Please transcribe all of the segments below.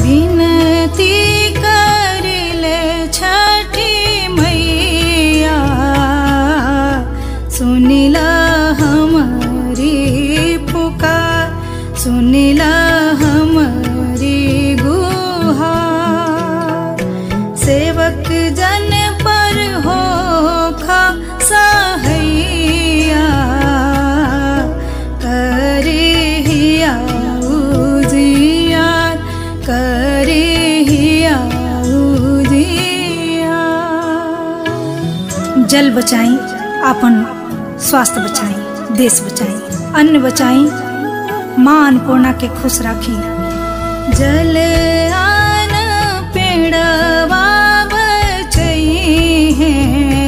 विनती करिले छठी मैया सुनिला हमारी पुकार सुनिला हमारी गुहार सेवक जन पर हो खा सहैया करे हिया उजियार करे हिया उजियार जल बचाई अपन स्वास्थ्य बचाई देश बचाई अन्न बचाई माँ अन्नपूर्णा के खुश राखी जल आन पेड़वा बचई है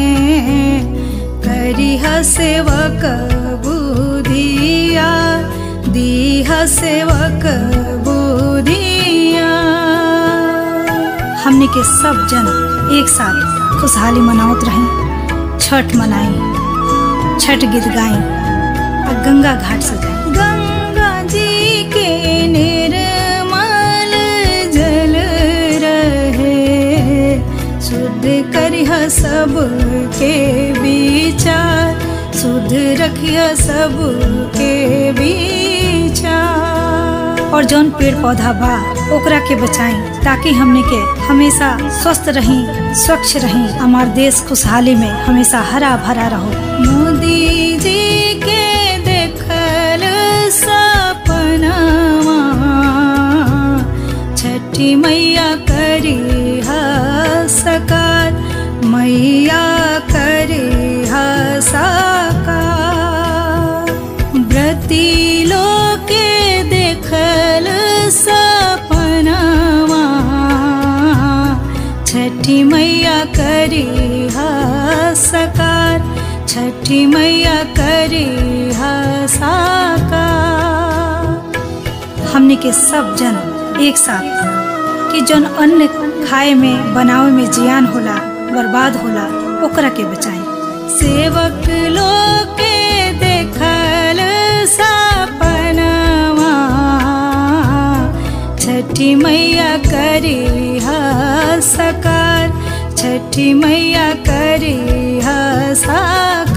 करिह सेवक बुधिया दीह सेवक बुधिया हमने के सब जन एक साथ खुशहाली मनावत रही छठ मनाई छठ गीत गाई और गंगा घाट सजाई गंगा जी के निर्मल जल रहे शुद्ध करिह सब के विचार शुद्ध रखिह सब के विचार और जौन पेड़ पौधा बा ओकरा के बचाई ताकि हमने के हमेशा स्वस्थ रही स्वच्छ रही हमार देश खुशहाली में हमेशा हरा भरा रहो मोदी जी के देखल सपनावा छठी मैया करी सकार मैया करी साकार व्रती लोके देखल सपनावा छठी मैया करी सकार छठी मैया करी साकार हमने के सब जन एक साथ कि जौन अन्न खाए में बनावे में जियान होला बर्बाद होला ओकरा के बचाई सेवक लोग के देखल सपनावा छठी मैया करी सकार छठी मैया करी साकार